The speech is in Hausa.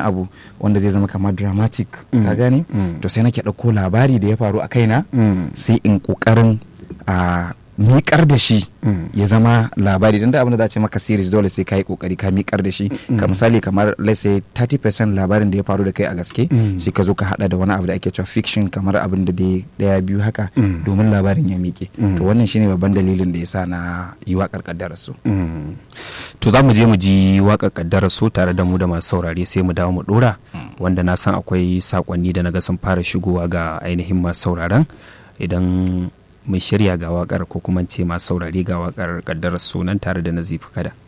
abu wanda zai zama kamar dramatic Mm. ka gane Mm. to sai nake ɗauko labari da ya faru a kaina Mm. sai in ƙoƙarin a miƙar da shi Mm. ya zama labari don da abin da za a ce maka series dole sai ka yi ƙoƙari ka miƙar da shi ka misali kamar let's say 30% labarin da ya faru da kai a gaske Mm. sai ka zo ka hada da wani abu da ake cewa fiction kamar abin da dai daya biyu haka Mm. domin labarin ya miƙe Mm. to wannan shine babban dalilin da ya sa na yi waƙar ƙaddarar su Mm. to za mu je mu ji waƙar ƙaddarar su tare da mu da masu saurare sai mu dawo mu ɗora wanda na san akwai saƙonni da na ga sun fara shigowa ga ainihin masu sauraron idan mai shirya ga waƙar ko kuma ce masu saurare ga waƙar ƙaddarar su nan tare da nazifi kada